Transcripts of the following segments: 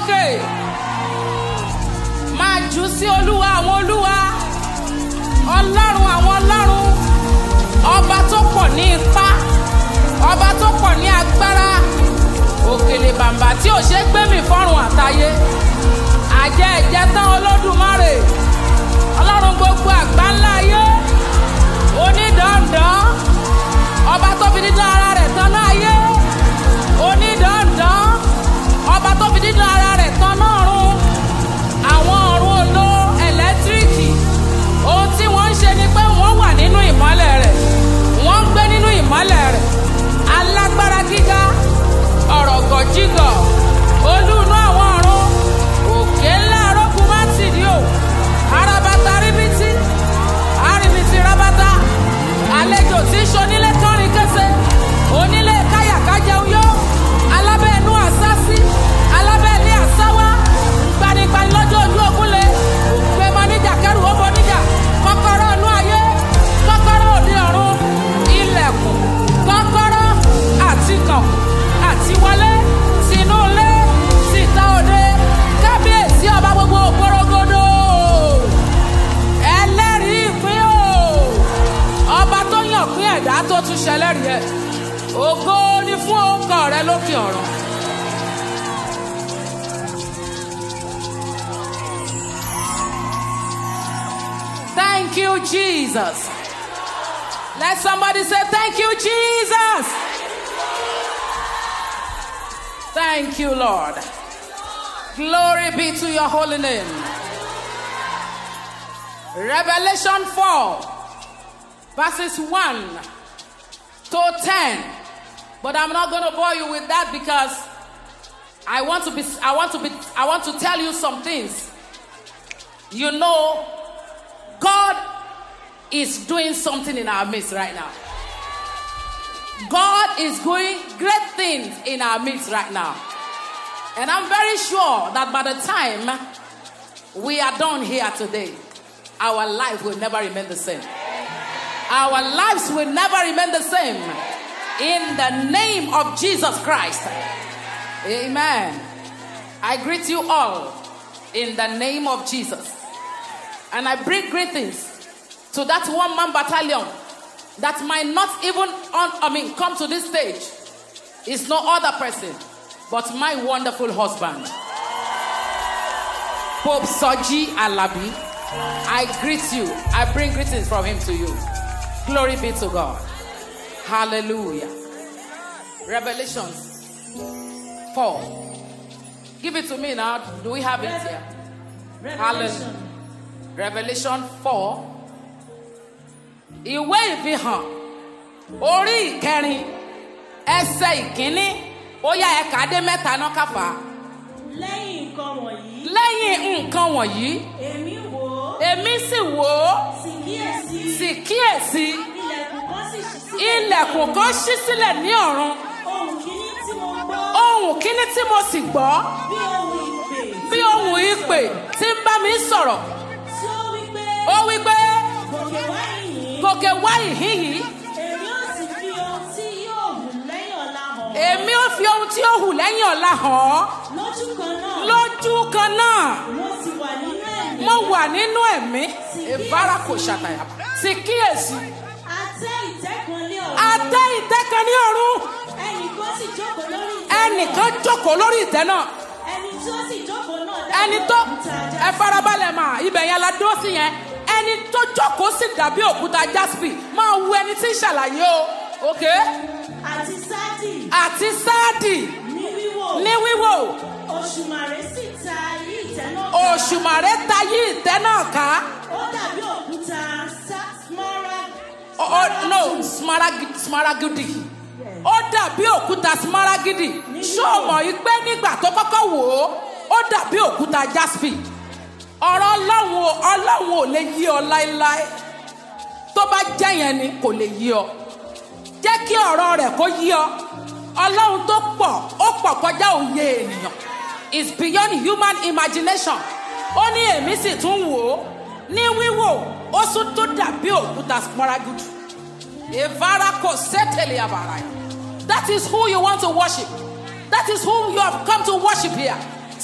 sókè máa jù sí olúwa àwọn olúwa ọlọ́run àwọn ọlọ́run ọba tó pọ̀ ní ipá ọba tó pọ̀ ní agbára òkèlè bàǹbà tí ò ṣe é gbé mi fọ́rùn àtayé àjẹ ẹ̀jẹ̀ tán olódùmarè ọlọ́run gbogbo àgbáńlá ayé onídàndán ọba tó fi dídán ara rẹ̀ tán náà ayé onídàndán ọba tó fi dídán ara rẹ̀ tán náà run àwọn ọ̀run olo ẹ̀lẹ́tíríkì ohun tí wọ́n ń ṣe ni pé wọ́n wà nínú ìmọ́lẹ̀ rẹ̀ wọ́n ń gbé nínú ìmọ́lẹ̀ rẹ̀ alágbára gíga ọ̀rọ̀ gọ̀jígọ̀ olúùnú àwọn ọ̀run òkè ńlá arógun má tì ní o arabata ríbitì àríbitì rabata àlejò tí ń ṣonílé kọrin kése onílé káyàkájẹun yó alábẹ́ inú àsásí alábẹ́ ilé àsáwá gbanigbani lọ́jọ́ ojú ogunle òpè mọ níjà kẹrù ó bọ níjà kọ́kọ́rọ́ inú ayé kọ́kọ́rọ́ òde ọ̀run ilẹ̀kùn kọ́kọ́rọ́ àti kàn àti wọlé sínú ilé síta òde kábíyèsí ọba gbogbo ògbórógodo ẹlẹ́rìí ìpín o ọba tó yàn pín ẹ̀dá tó tún ṣẹlẹ́rìí ẹ̀ ògo ni fún orúkọ rẹ lókè ọ̀run. Thank you, Jesus. Let somebody say, Thank you, Jesus. Thank you, Lord. Glory be to your holy name. Revelation 4, verses 1 to 10. But I'm not going to bore you with that because I want to be I want to be I want to tell you some things. You know God is doing something in our midst right now. God is doing great things in our midst right now. And I'm very sure that by the time we are done here today, our life will never remain the same. Our lives will never remain the same. In the name of Jesus Christ. Amen. I greet you all in the name of Jesus. And I bring greetings to that one man battalion that might not even on, I mean come to this stage. It's no other person but my wonderful husband. Pope Soji Alabi. I greet you. I bring greetings from him to you. Glory be to God. Hallelujah. Revelations 4. Give it to me now. Do we have it here? Hallelujah. Revelation 4. Ìwé ìfihàn orí ìkẹrin ẹsẹ̀ ìkíní ó yá ẹ̀ka dé mẹ́ta náà káfà. lẹ́yìn nǹkan wọ̀nyí Lẹ́yìn nǹkan wọ̀nyí, èmi wò ó èmi sì wò ó sì kíyèsí sì kíyèsí ilẹ̀kùn kan sì ṣí sílẹ̀ ilẹ̀kùn kan ṣí sílẹ̀ ní ọ̀run. ohun kìíní tí mo gbọ́ Ohùn kíní tí mo sì gbọ́ bí ohun ìpè bí ohùn ìpè tí ń bá mi sọ̀rọ̀. tí ó wí pé Ó wí pé gòkè wá ìyìn gòkè wá ìhín yìí. èmi ó sì fi ohun tí yóò hù lẹ́yìn ọ̀la hàn Èmi ó fi ohun tí ó hù lẹ́yìn ọ̀la hàn ọ́. lójú kan náà Lójú kan náà, mo sì wà nínú ẹ̀mí mo wà nínú ẹ̀mí. Ìbára kò ṣàtàyà. Sì kíyèsí. àtẹ ìtẹ́ kan lé ọ̀run Adé ìtẹ́ kan ní ọ̀run. ẹnì kan sì jókòó lórí ìtẹ́ Ẹnìkan jókòó lórí ìtẹ́ náà. ẹni tí ó sì jókòó náà Ẹni dàbí tó òkúta ẹ ajá farabalẹ̀ mà ibẹ̀ yẹn la dúró sí yẹn. Ẹni tó jókòó sì dàbí òkúta jaspi. Máa wu ẹni tí ń ṣàlàyé o. Okay? àti sáàdì Àti sáàdì ní wíwò ní wíwò. òṣùmàrè sì ta ayé ìtẹ́ náà ká. Òṣùmàrè ta yí ìtẹ́ náà ká. ó dàbí òkúta sa- smaragd Oh, oh, no, smaragd- smaragidi. Ó dàbí òkúta smaragidi. Ṣé o mọ̀ yí pé nígbà tó kọ́kọ́ wò ó, ó dàbí òkúta jaspi. Ọ̀rọ̀ Ọlọ́run ò- Ọlọ́run ò lè yí ọ láéláé. Tó bá jẹ́ yẹn ni kò lè yí ọ. Jẹ́ kí ọ̀rọ̀ rẹ̀ kó yí ọ. Ọlọ́run tó pọ̀, ó pọ̀ kọjá òye ènìyàn. It's beyond human imagination. Ó ní èmi sì tún wò ó. Ní wíwò, ó tún tó dàbí òkúta smaragd. Evara ko setele abaraya. That is who you want to worship. That is who you have come to worship here.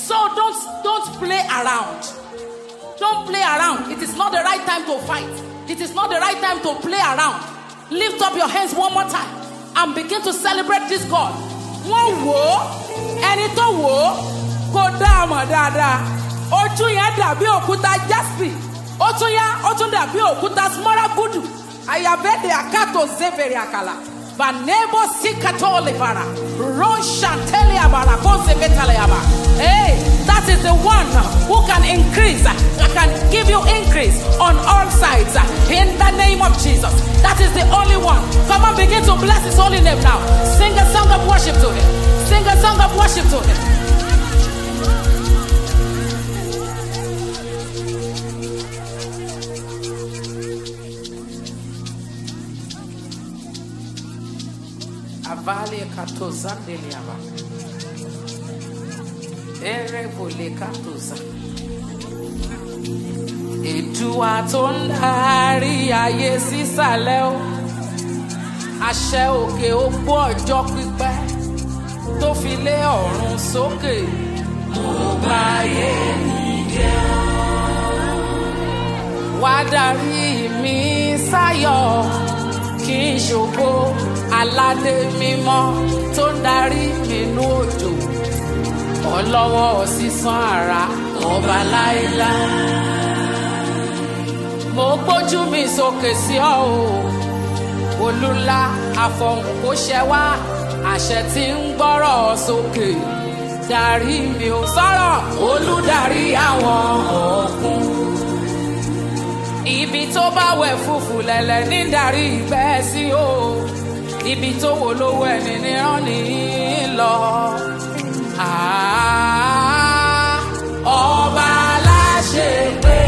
So don't don't play around. Don't play around. It is not the right time to fight. It is not the right time to play around. Lift up your hands one more time and begin to celebrate this God. Wọ́n wò ó, ẹni tó wò ó, kò dá a mọ̀ dáadáa. Ojú yẹn dàbí òkúta jaspi. Ó tún yá, ó tún dàbí òkúta smaragdu. Àyàbẹ̀dẹ̀ àkàtò zébèrè àkàlà. Vanebo sikato levara. Ron shantele abara. Kose betale aba. Hey, that is the one who can increase, uh, can give you increase on all sides. uh, In the name of Jesus. That is the only one. Come on, begin to bless his holy name now. Sing a song of worship to him. Sing a song of worship to him. Avale katozandele aba. Ere vole katoza. Èdùà tó ń darí ayé sísàlẹ̀ o. Àṣẹ òkè ogbó ọjọ́ pípẹ́ tó fi lé ọ̀run sókè. Mo bá yé mi jẹ́ o. Wá darí mi sáyọ̀ kí n ṣògo aládé mímọ́ tó ń darí mi nú òjò. Ọlọ́wọ́ sísan àrà ọba láéláé mo gbójú mi sókè sí ọ o olúla àfọhùn kò ṣẹ wá àṣẹ tí ń gbọ́rọ̀ sókè darí mi ò sọ̀rọ̀ olùdarí àwọn ọ̀kun ibi tó bá wẹ̀ fùfù lẹ̀lẹ̀ ní darí ìgbẹ́ sí o ibi tó wò lówó ẹni ní rán ní lọ. Ah, ọba aláṣẹ pé.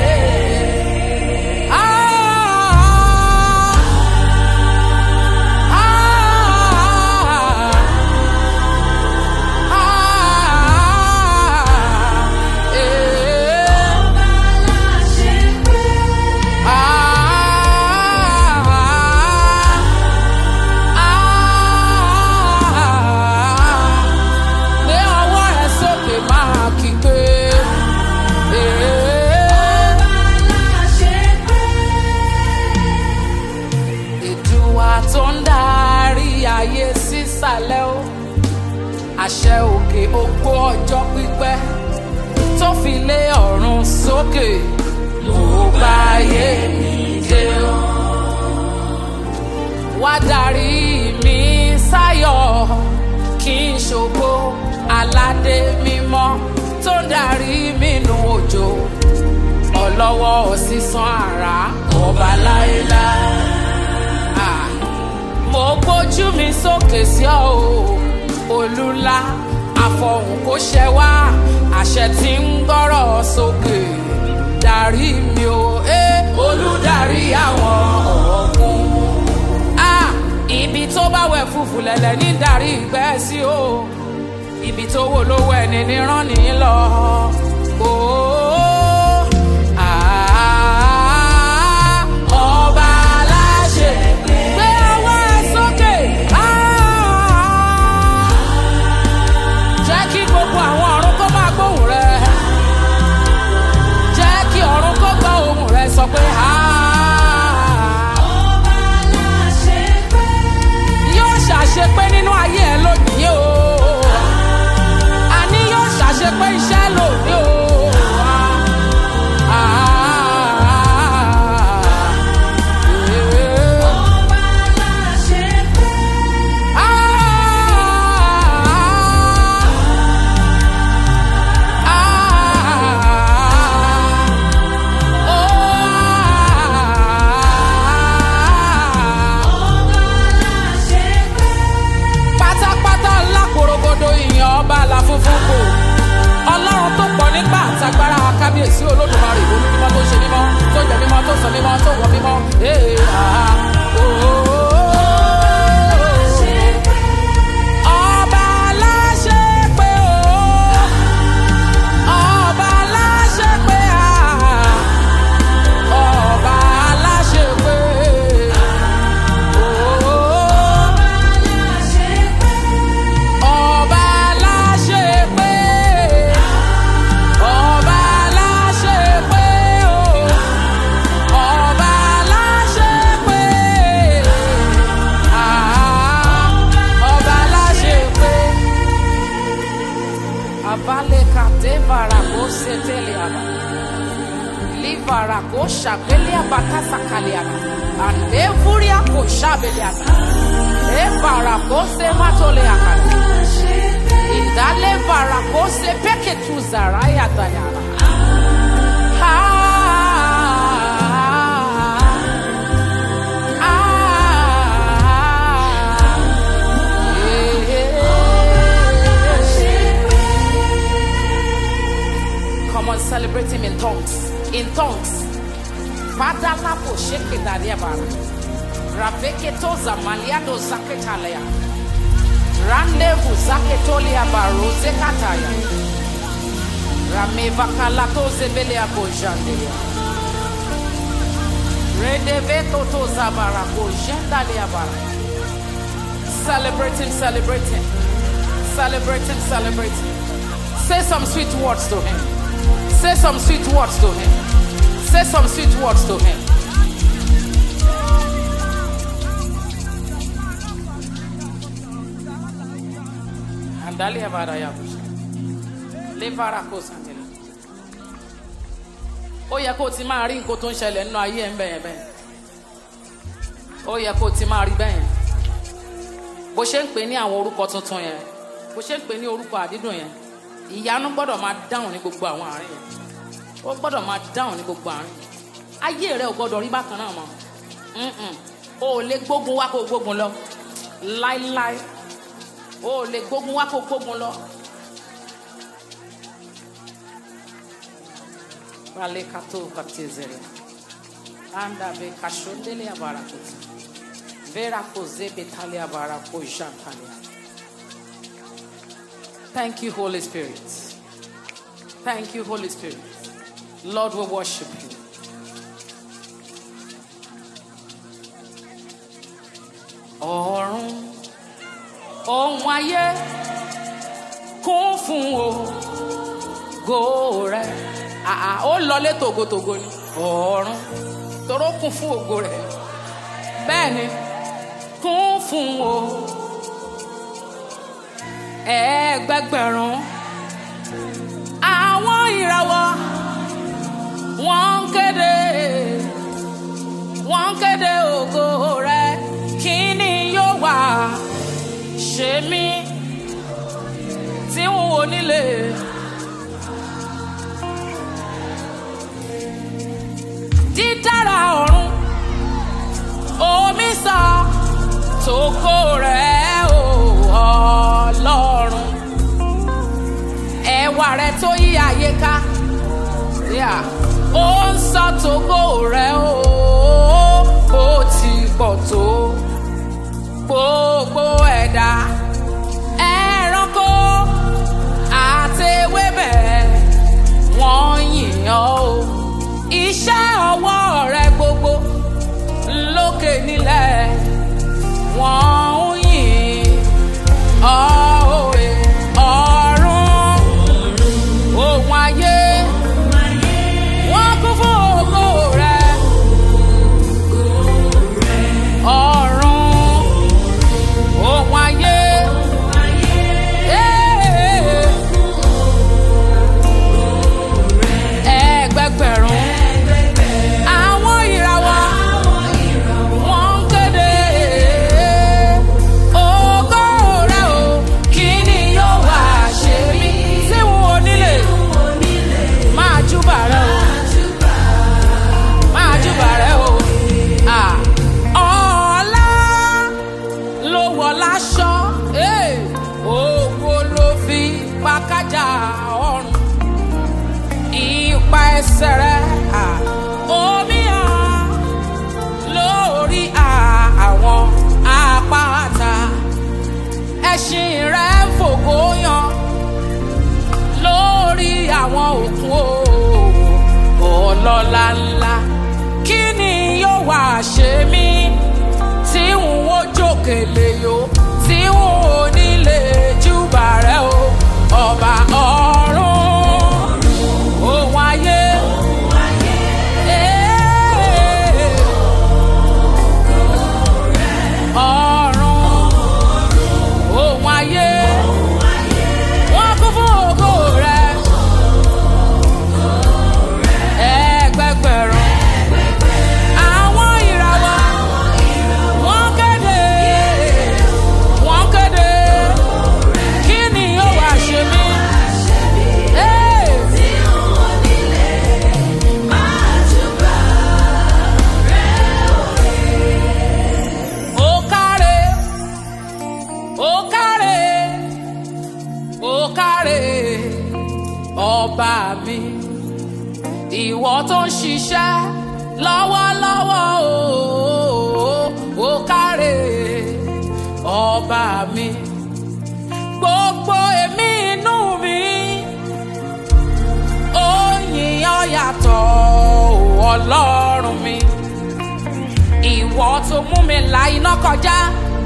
Gbé ọwọ́ rẹ sókè máa kígbe. Èdùà tó ń darí ayé sísàlẹ̀ o. Àṣẹ òkè ogbó ọjọ́ pípẹ́ tó fi lé ọ̀run sókè. Mo bá ayé mi dé o. Wá darí mi sáyọ̀ kí n ṣògo aládé mímọ́ tó ń darí mi nù òjò. Ọlọ́wọ́ sísan àrà ọba láéláé. Ah mo gbójú mi sókè sí ọ o olúla àfọhùn kò ṣẹ wá àṣẹ tí ń gbọ́rọ̀ sókè darí mi o eh, olùdarí àwọn ọ̀gbun. Ah, ibi tó bá wẹ̀ fùfù lẹ̀lẹ̀ ní darí ìgbẹ́ sí o ibi tó wò lówó ẹni ní rán ní lọ. Oh, ah, ọba aláṣẹ gbé ọwọ́ ẹ sókè. Ah, jẹ́ kí gbogbo àwọn ọ̀run kó máa gbóhùn rẹ. jẹ́ kí ọ̀run kó gbọ́ ohùn rẹ sọ pé ah yóò ṣàṣepé nínú ayé ẹ lónìí o àní yóò ṣàṣepé Rale kate varako setele aba. Livarako shabele abakasa kale aba. Ande furia ko shabele aba. E varako se matole akale. Indale varako se peke tu zaraya dayara. Ha. Come on, celebrate him in tongues. In tongues. Father lapo sheke daria bara. Raveke toza maliado zaketalea. Randevu zaketolia baro zekataya. Rameva kalato zebelea bojandelia. Redeveto toza bara bojandalia bara. Celebrate him, celebrate him. Celebrate him, celebrate him. Say some sweet words to him. Say some sweet words to him. Say some sweet words to him. Andalia varaya busha. Levara kosantele. Ó yẹ kó o ti máa rí nǹkan tó ń ṣẹlẹ̀ nínú ayé ẹ̀ ń bẹ̀yẹn bẹ́ẹ̀. Ó yẹ kó o ti máa rí bẹ́yẹn. Bó ṣe ń pè ní àwọn orúkọ tuntun yẹn. Bó ṣe ń pè ní orúkọ àdídùn yẹn. Ìyanu gbọ́dọ̀ máa dáhùn ní gbogbo àwọn àárín yẹn. Ó gbọ́dọ̀ máa dáhùn ní gbogbo àárín yẹn. Ayé rẹ̀ ò gbọ́dọ̀ rí bákan náà mọ́. Mm-mm. O ò lè gbógun wá kó o gbógun lọ. Láíláí. O ò lè gbógun wá kó o gbógun lọ. Vale kato katizere. Anda be kashondele abarakuti. Vera koze betali abarako jantalia. Thank you, Holy Spirit. Thank you, Holy Spirit. Lord, we worship you. Ọ̀run ohun ayé kún fún ògo rẹ̀. Àà ó lọlé tògótògó ni. Ọ̀run toró kún fún ògo rẹ̀. Bẹ́ẹ̀ni, kún fún ògo ẹgbẹgbẹ̀rún àwọn ìràwọ̀ wọ́n ń kéde wọ́n ń kéde ògo rẹ kí ni yóò wá ṣe mí tí n ò nílé. dídára ọ̀run omi sọ tòkó rẹ̀ o ọlọ́run ẹwà rẹ̀ tó yí ayé ká Yeah. ó ń sọ tòkó rẹ̀ o ó ti pọ̀ tó gbogbo ẹ̀dá ẹranko àti ewébẹ̀ wọ́n yìn ọ́ o iṣẹ́ ọwọ́ rẹ gbogbo lókè nílẹ̀ wọ́n ń yìn ọ́ òwe ọ̀run ohun ayé wọ́n kún fún ògo rẹ ọ̀run ohun ayé. Ẹgbẹgbẹ̀rún àwọn ìràwọ̀ wọ́n ń kéde ògo rẹ̀ o kí ni yóò wá ṣe mí tí wọn ò nílé máa júbà rẹ̀ o máa júbà rẹ̀ o à ọ̀la ló wọ̀ láṣọ eh, ògo ló fi pàkájà ọrùn ipa ẹsẹ̀ rẹ̀ à omi hàn lórí à- àwọn àpáta ẹṣin rẹ̀ ń fògo yan lórí àwọn òkun o ọlọ́lá ńlá kí ni yóò wá ṣe mí tí n ó jókèlè yó tí n ò nílé júbà rẹ o ọba ọ̀run ohun ayé. Eh, ọ̀run ohun ayé wọ́n kún fún ògo rẹ ọba mi ìwọ tó ń ṣiṣẹ́ lọ́wọ́lọ́wọ́ o ó káre ọba mi gbogbo èmi inú mi ó yìn ọ́ yàtọ̀ o ọlọ́run mi ìwọ tó mú mi la iná kọjá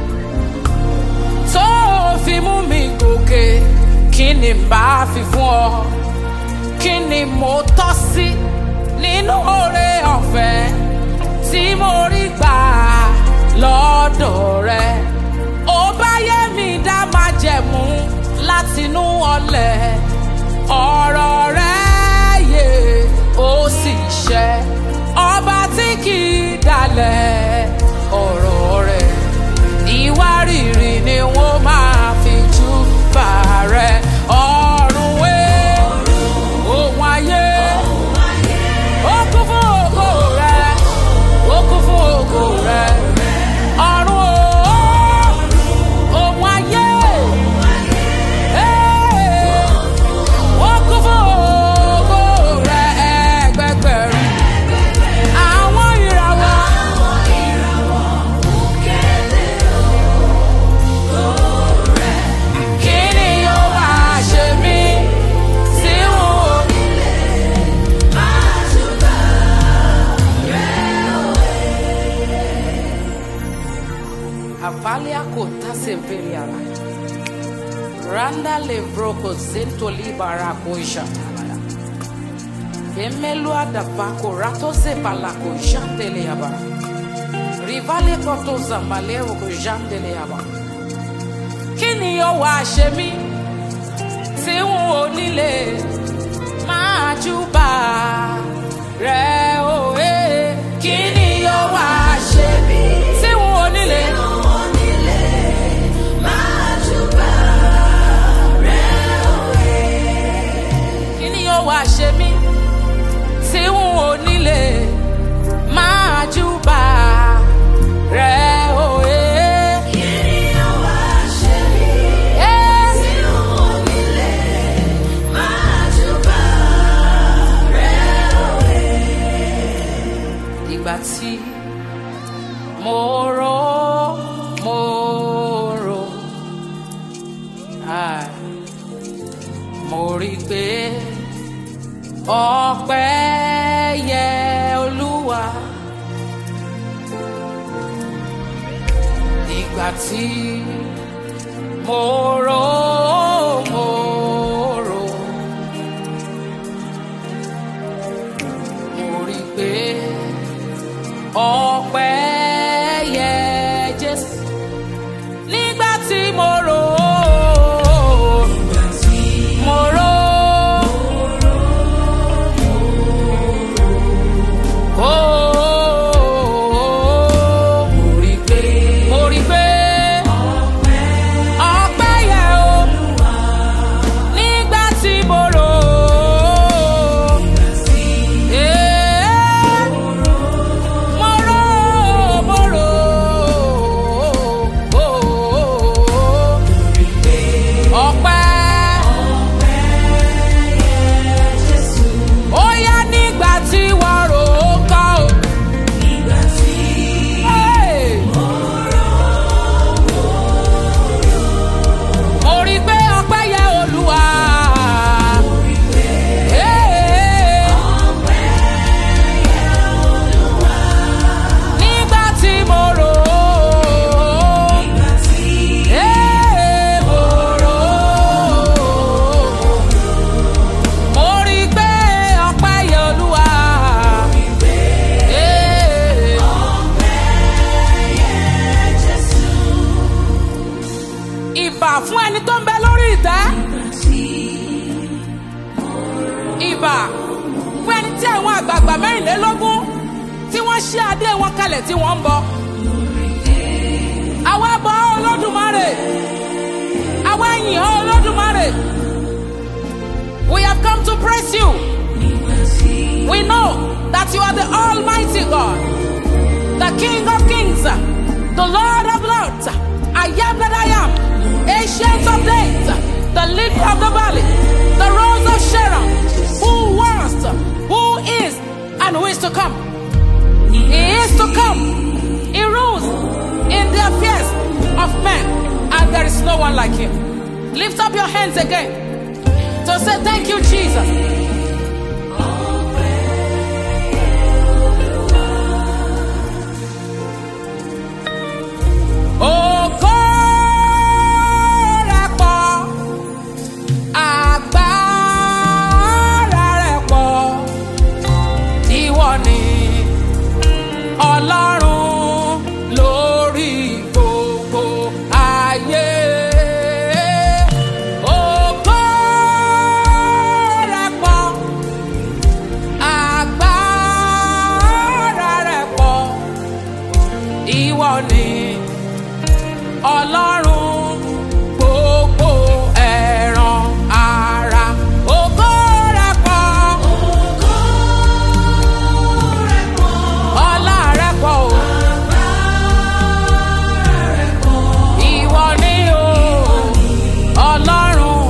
tó fi mú mi gòkè kí ni n bá fi fún ọ kí ni mo tọ́ sí nínú oore ọ̀fẹ́ tí mo rí gbà lọ́dọ̀ rẹ ó bá yé mi dá máa jẹ̀mú látinú ọlẹ̀ ọ̀rọ̀ rẹ yé ó sì ṣẹ ọba tí kì í dalẹ̀ ọ̀rọ̀ rẹ̀ ìwárìrì ni wọ́n máa fi jú bá rẹ̀ ọ̀run wé ohun ayé ó kún fún ògo rẹ̀ ó kún fún ògo rẹ̀ ọ̀run o ohun ayé ee, ó kún fún ògo rẹ̀ ẹgbẹgbẹ̀rún àwọn ìràwọ̀. Kí ni yóò wá ṣe mí tí n ò Avalia kota severiara. Randa levroko zento libara koishatalaya. Emelua davako rato zebalako jantele yaba. Rivale koto zamaleo ko jantele yaba. Kí ni yóò wá ṣe mí tí n ò nílé máa júbà rẹ̀ òye? Kí ni yóò wá ṣe mí tí n ò nílé? kí ni yóò wá ṣe mí tí n ò nílé máa júbà rẹ òye. ìgbà tí mo rò mo rò ah, mo rí i pé ọpẹ́ yẹ olúwa ìgbà tí mo rò mo rò mo rí i pé ọpẹ́ yẹ jésù nígbà tí mo rò mo rò. Oh, mo rí pé mo rí pé ọpẹ́ yẹ o nígbà tí mo rò ó. Eh, mo rò ó, mo rò ó. Ọpẹ́. Ó yá nígbà tí wọ́n rò ó kọ́ o. Hey! Mo rí pé ọpẹ́ yẹ Olúwa. Hey! Nígbà tí mo rò ó. Hey! Mo rò ó. Mo rí pé ọpẹ́ yẹ Olúwa. Hey! ìbà fún ẹni tó ń bẹ lórí ìtẹ́. ìbà fún ẹni tí àwọn àgbààgbà mẹ́rìnlélógún tí wọ́n ṣí adé wọn kalẹ̀ tí wọ́n ń bọ. àwa bọ olódùmarè àwa yìn ọ́ olódùmarè. we have come to praise you. we know that you are the almighty God. the King of Kings, the Lord of Lords. I am that I am, ancient of days, the lily of the valley, the rose of Sharon, who was, who is, and who is to come. He is to come. He rules in the affairs of men, and there is no one like him. Lift up your hands again to say, Thank you, Jesus. Ògo rẹ̀ pọ̀, agbára rẹ̀ pọ̀, ìwọ ni Ọlọ́run lórí gbogbo ayé. Ògo rẹ̀ pọ̀, agbára rẹ̀ pọ̀, ìwọ ni ọlọ́run gbogbo ẹ̀ràn ara ògo rẹ̀ pọ̀ ọlá rẹ̀ pọ̀ o ìwọ ni o ọlọ́run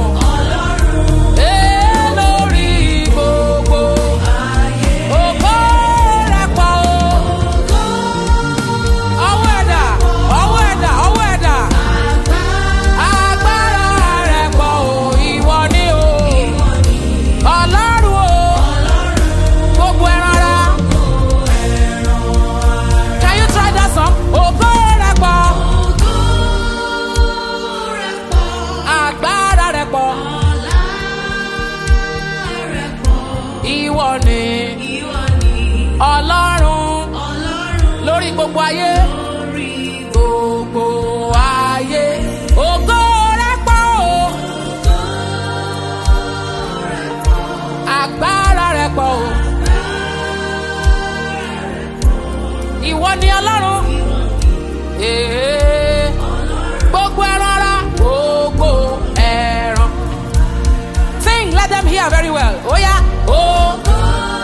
ee lórí gbogbo ògo rẹ̀ pọ̀ o ọwọ́ ẹ̀dá ọwọ́ ẹ̀dá ọwọ́ ẹ̀dá. Agbára rẹ̀ pọ̀ o, ìwọ ni o. Ọlọ́run o, gbogbo ẹran ara. Can you try that song? Ògo rẹ̀ pọ̀. Agbára rẹ̀ pọ̀. Ìwọ ni Ọlọ́run lórí gbogbo ayé. Gbogbo ayé. Ògo rẹ̀ pọ̀ o. Agbára rẹ̀ pọ̀ o. Ìwọ ni Ọlọ́run. Ee. Gbogbo ẹran ara. Gbogbo ẹran. Sing, let them hear very well. Oya. Ògo.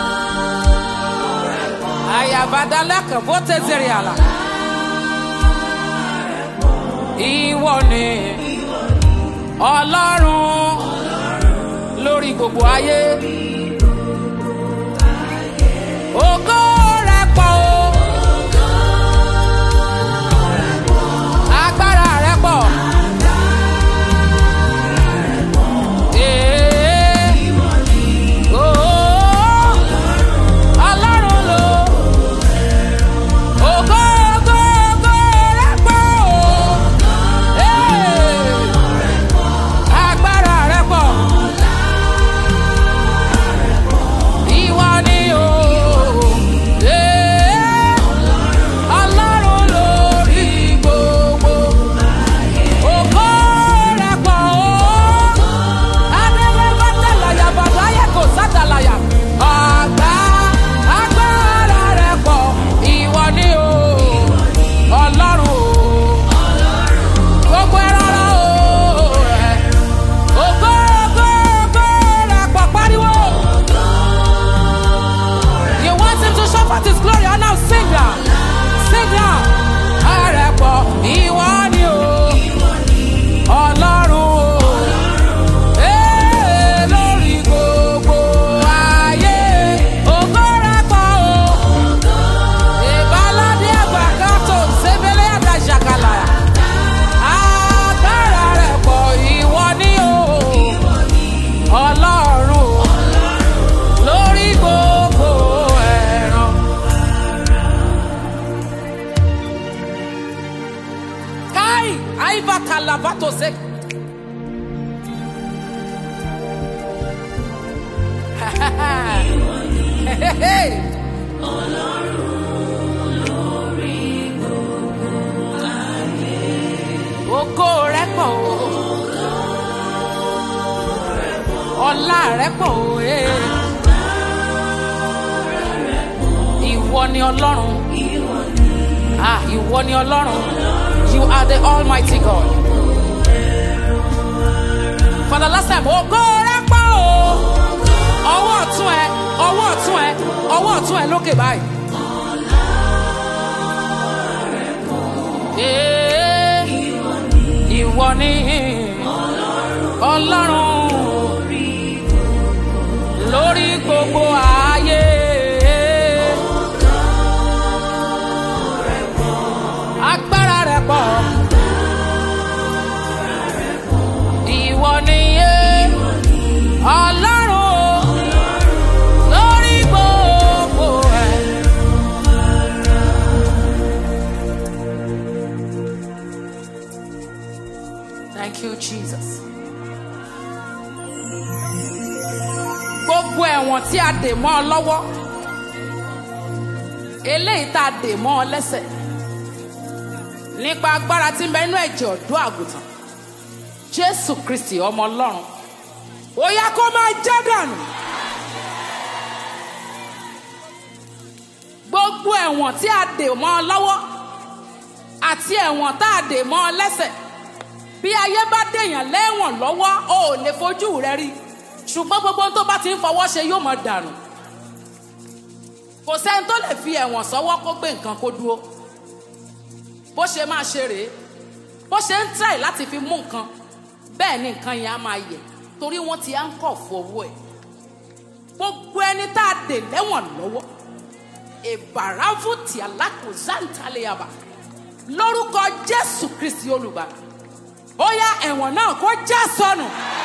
Ayabadalaka vote zeriala. Ìwọ ni Ọlọ́run lórí gbogbo ayé. Ògo rẹ̀ pọ̀ o. Agbára rẹ̀ pọ̀. Ee. Oo. Ọlọ́run ló. Ògo, ògo, ògo rẹ̀ pọ̀ o. Ee. Agbára rẹ̀ pọ̀. Ìwọ ni o. Ee. Ọlọ́run lórí gbogbo. Ògo rẹ̀ pọ̀ o. Adélé bá tẹ̀láyà bàbá yẹ kò sátàláyà. Àgbà agbára rẹ̀ pọ̀. Ìwọ ni o. Ọlọ́run o. Gbogbo ẹran ara o. Ògo ògo ògo rẹ̀ pọ̀ pariwo. You want him to show forth his glory, oh now sing now. Sing now. Ààrẹ pọ̀ ìwọ ni o. Ọlọ́run o. Ee, lórí gbogbo ayé. Ògo rẹ̀ pọ̀ o. Ìbáládé àgbà kan tó ṣebélé àdá ṣàkàlà. Agbára rẹ̀ pọ̀ ìwọ ni o. Ọlọ́run o. Lórí gbogbo ẹ̀ràn. Kai, aiva kalabato se. Ògo rẹ̀ pọ̀ o. Ọlá rẹ̀ pọ̀ o. eh. Ìwọ ni Ọlọ́run. Ah, ìwọ ni Ọlọ́run. You are the Almighty God. For the last time, ògo rẹ̀ pọ̀ o. Ọwọ́ ọ̀tún ẹ, ọwọ́ ọ̀tún ẹ, ọwọ́ ọ̀tún ẹ lókè báyìí. Ee, Ìwọ ni ọlọ́run lórí gbogbo ayé. agbára rẹ̀ pọ̀. ìwọ nìyé ọlọ́run lórí gbogbo ẹ̀. Thank you, Jesus. Gbogbo ẹ̀wọ̀n tí a dè mọ́ ọ lọ́wọ́, eléyìí tá a dè mọ́ ọ lẹ́sẹ̀, nípa agbára tí ń bẹ nínú ẹ̀jẹ̀ ọ̀dọ́ àgùntàn, Jésù Kristì ọmọ Ọlọ́run, ó yá kó máa já dànù. Gbogbo ẹ̀wọ̀n tí a dè mọ́ ọ lọ́wọ́ àti ẹ̀wọ̀n tá a dè mọ́ ọ lẹ́sẹ̀ bí ayé bá dèèyàn lẹ́wọ̀n lọ́wọ́ o ò lè fojú rẹ rí ṣùgbọ́n gbogbo ohun tó bá ti ń fọwọ́ ṣe yóò mọ̀ dànù kò sẹ́ni tó lè fi ẹ̀wọ̀n sọ́wọ́ kó gbé nǹkan kó dúró bó ṣe máa ṣe rèé bó ṣe ń try láti fi mú nǹkan bẹ́ẹ̀ ni nǹkan yẹn á máa yẹ torí wọ́n ti á ń kọ̀ fọwọ́ ẹ̀ gbogbo ẹni tá a dè lẹ́wọ̀n lọ́wọ́ ìbàràfù tí alákòózántàlẹ́yàbà lórúkọ Jésù Kristi olùgbàlà ó yá ẹ̀wọ̀n náà kó já sọnù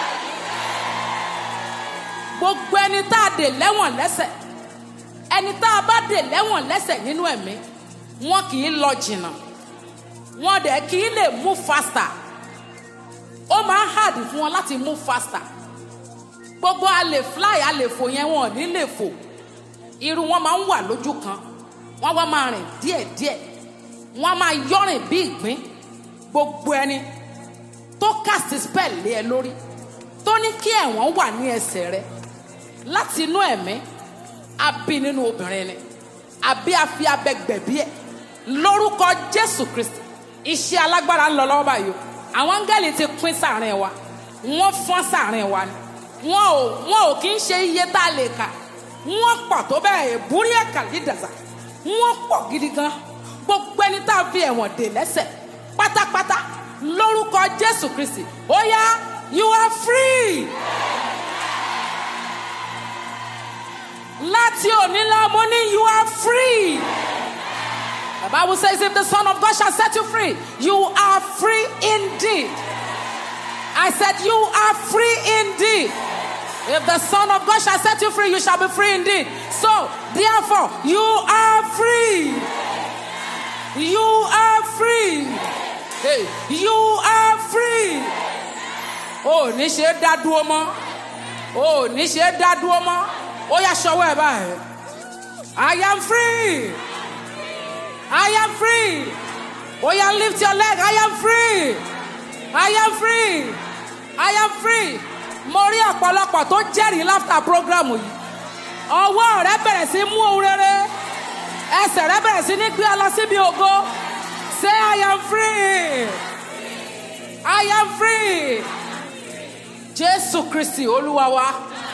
gbogbo ẹni tá a dè lẹ́wọ̀n lẹ́sẹ̀ ẹni tá a bá dè lẹ́wọ̀n lẹ́sẹ̀ nínú ẹ̀mí wọn kì í lọ jìnnà wọn dẹ̀ kì í lè move faster ó máa ń hard fún wọn láti move faster gbogbo a lè fly a lè fò yẹn wọn ò ní lè fò irú wọn máa ń wà lójú kan wọn wá máa rìn díẹ̀díẹ̀ wọn máa yọrìn bí ìgbín gbogbo ẹni tó cast spell lé ẹ lórí tó ní kí ẹ̀wọ̀n wà ní ẹsẹ̀ rẹ láti inú ẹ̀mí àbí nínú obìnrin ni àbí àfi abẹ gbẹ̀bí ẹ̀ lórúkọ Jésù Kristi iṣẹ́ alágbára ń lọ lọ́wọ́ báyìí o àwọn áńgẹ́lì ti pín sáàrin wa wọ́n fọ́n sáàrin wa ni wọn ò wọn ò kí ń ṣe iye tá a lè kà wọ́n pọ̀ tó bẹ́ẹ̀ èbúrí ẹ̀ka lídàzà wọ́n pọ̀ gidi gan gbogbo ẹni tá a fi ẹ̀wọ̀n dè lẹ́sẹ̀ pátápátá lórúkọ jésù kristi ó yá you are free. láti òní lọ mo ní you are free. the bible says if the son of God shall set you free you are free indeed. I said you are free indeed. If the son of God shall set you free you shall be free indeed. So therefore you are free. You are free. Hey, you are free. O ní ṣe dá dúró mọ́. O ní ṣe dá dúró mọ́. Ó yá ṣọwọ́ ẹ̀ báyìí. I am free. I am free. Ó yá lift your leg. I am free. I am free. I am free. Mo rí ọ̀pọ̀lọpọ̀ tó jẹ́rìí láfta program yìí. Ọwọ́ rẹ bẹ̀rẹ̀ sí mú ohun rere. Ẹsẹ̀ rẹ bẹ̀rẹ̀ sí ní gbé ọ lọ síbi ògo. Say I am free. I am free. Jésù Kristi Olúwa wa.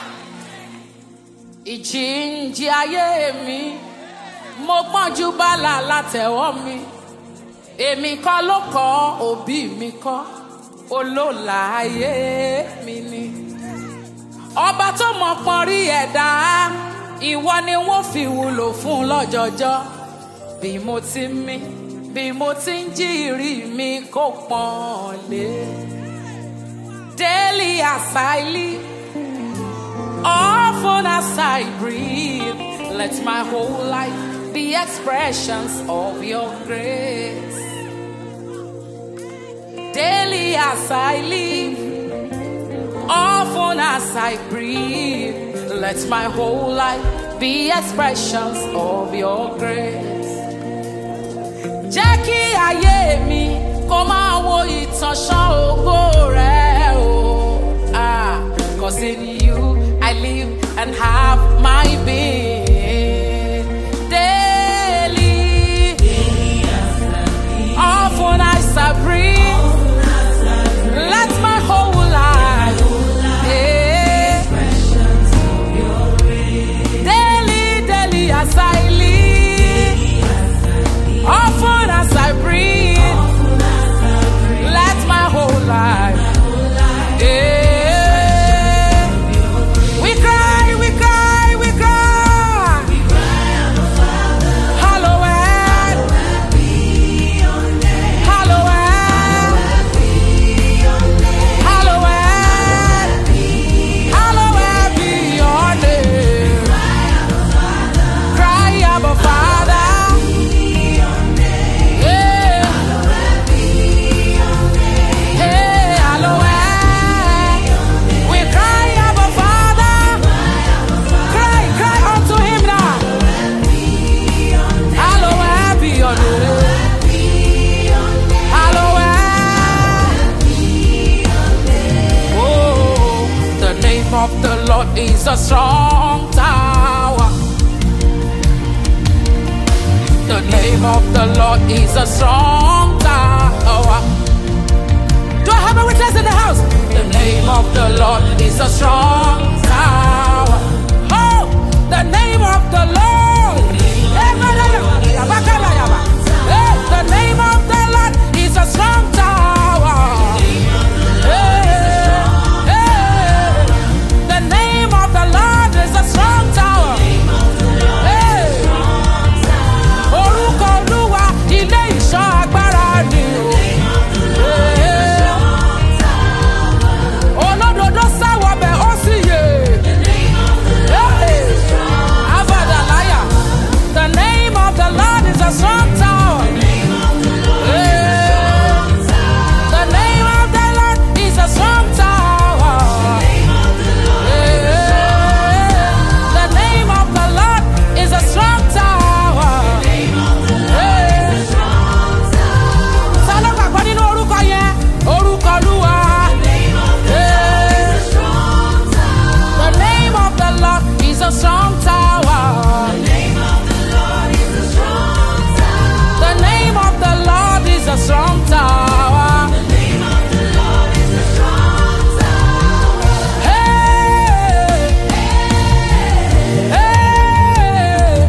Ìjìnjì ayé mi. Mo pọ́njú bálà látẹ̀wọ́ mi. Èmi kọ́ ló kọ́ òbí mi kọ́. Olóòlà ayé mi ni. Ọba tó mọ̀ pọ́n rí ẹ̀dá. Ìwọ ni wọ́n fi wúlò fún lọ́jọjọ́. Bí mo ti mí bí mo ti ń jí ìrí mi kó pọ́n lé. Daily as I live, often as I breathe, let my whole life be expressions of your grace. Daily as I live, often as I breathe, let my whole life be expressions of your grace. jẹ́ kí ayé mi kó máa wo ìtànṣán ògo rẹ̀ o. Ah, Cause in you I live and have my being. Daily, often as I breathe, let my whole life, yeah. daily, daily as I live. Often as I breathe, let my whole life, yeah. strong tower. The name of the Lord is a strong tower. Do I have a witness in the house? The name of the Lord is a strong tower. Oh, the name of the Lord. Eh, The name of the Lord is a strong tower. Eh, eh, The name of the Lord is a strong tower. Eh, Orúkọ Olúwa ilé ìṣọ́ agbára ni o. Eh, olódodo sáwọ bẹ ó sì yè. Avadalaya. The name of the Lord is a strong tower. Eh, The name of the Lord is a strong tower. Eh, The name of the Lord is a strong tower. Eh, Ta ló gbàgbọ́ nínú orúkọ yẹn? Orúkọ Olúwa. Eh, The name of the Lord is a strong tower. The name of the Lord is a strong tower. Hey, hey,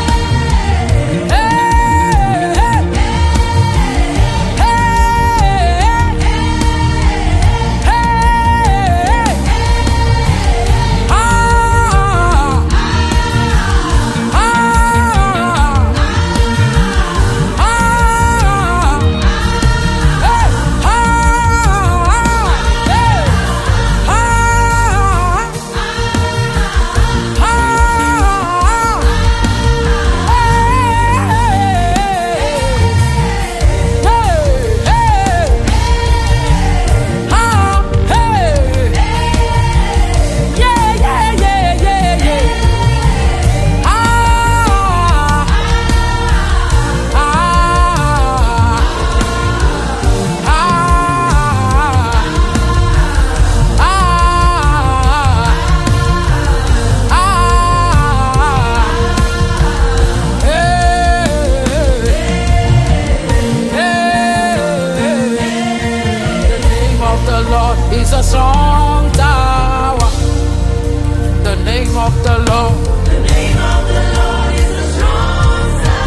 The name of the Lord is a strong tower. The name of the Lord. The name of the Lord is a strong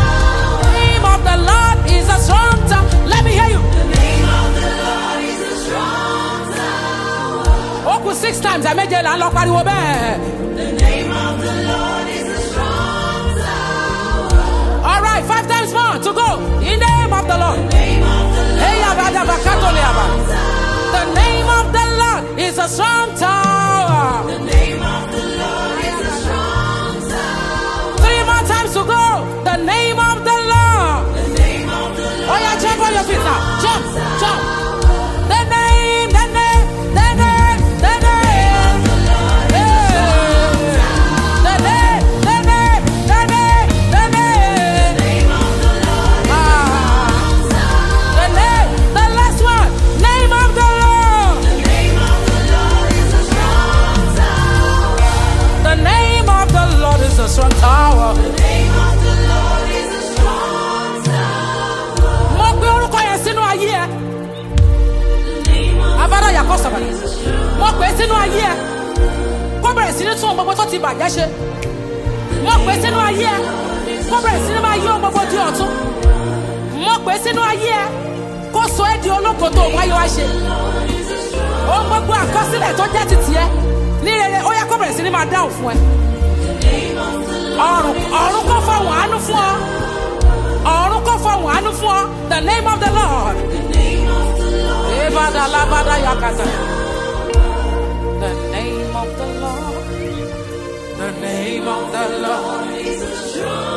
tower. Let me hear you. Ó kù six times ẹ̀méje là ń lọ pariwo bẹ́ẹ̀. All right, five times more to go. In the name of the Lord. Hey, yaba, yaba, kato, yaba. The name of the Lord is a strong tower. Three more times to go. The name of the Lord. Oh yeah, jump on your feet now. Jump, jump. The name, the name, the name, the name. Yeah. The name, the name, the name, the name. Ah. The name, the last one. Name of the Lord. The name of the Lord is a strong tower. Mo gbé orúkọ yẹn sínú ayé ẹ. Abada yàkọ́ sọ̀rọ̀. Mo pè é sínú ayé ẹ. Kó bẹ̀rẹ̀ sí ní tún ohun gbogbo tó ti bàjẹ́ ṣe. Mo pè é sínú ayé ẹ. Kó bẹ̀rẹ̀ sí ní máa yí ohun gbogbo di ọ̀tún. Mo pè é sínú ayé ẹ. Kó sọ ẹ́ di ológo tó wáyé wá ṣe. Ohun gbogbo àkọsílẹ̀ tó jẹ́ ti tiẹ̀. Ní rere, ó yẹ kó bẹ̀rẹ̀ sí ní máa dáhùn fún ẹ. Ọ̀run ọ̀run kò fọwọ́n àánú fún ọ. Ọ̀run kò fọwọ́n àánú fún ọ. The name of the Lord. Ebada labada yakata. The name of the Lord. The name of the Lord.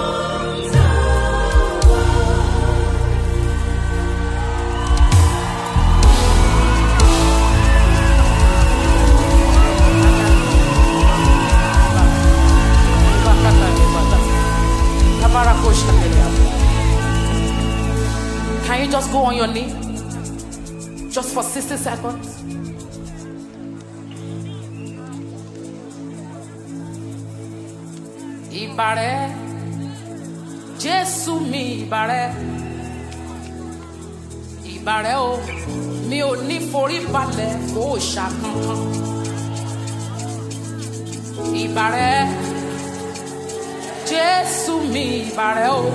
Can you just go on your knee? Just for 60 seconds. ìbàrẹ̀ jésù mi ìbàrẹ̀ ìbàrẹ̀ o mi ò ní forí balẹ̀ kó o ṣàkankan ìbàrẹ̀ jésù mi ìbàrẹ̀ o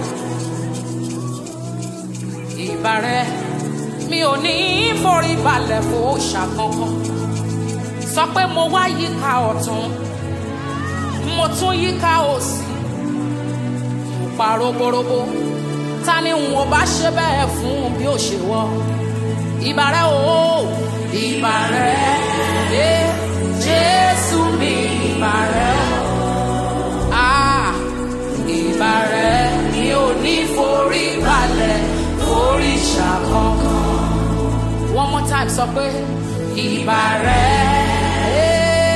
ìbàrẹ̀ mi ò ní forí balẹ̀ kó o ṣàkankan sọ pé mo wá yíká ọ̀tún mo tún yíká òsì mo pa roborobo ta ni n ò bá ṣe bẹ́ẹ̀ fún bí ó ṣe wọ́ ìbàrẹ̀ o ìbàrẹ̀ ẹ jésù mi ìbàrẹ̀ o ah ìbàrẹ̀ mi ò ní forí balẹ̀ forí ṣàkọ́kọ́ one more time sọ pé ìbàrẹ̀ ẹ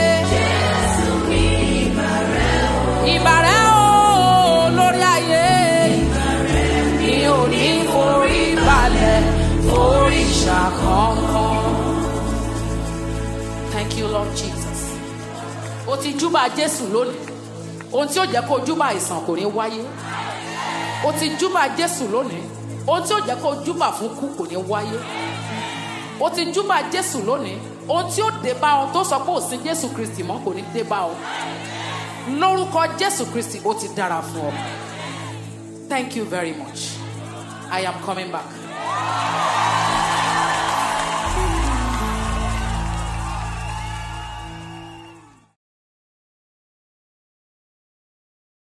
ìbàrẹ̀ o lórí ayé mi ò ní forí balẹ̀ forí ṣàkọ́kọ́. Thank you Lord Jesus. O ti júbà Jésù lónìí. Ohun tí ó jẹ́ kó o júbà àìsàn kò ní wáyé. O ti júbà Jésù lónìí. Ohun tí ó jẹ́ kó o júbà fún kú kò ní wáyé. O ti júbà Jésù lónìí. Ohun tí ó dé bá ọ tó sọ pé ò sí Jésù Kristì mọ́ kò ní dé bá ọ. Lórúkọ Jésù Kristì ó ti dára fún ọ. Thank you very much. I am coming back.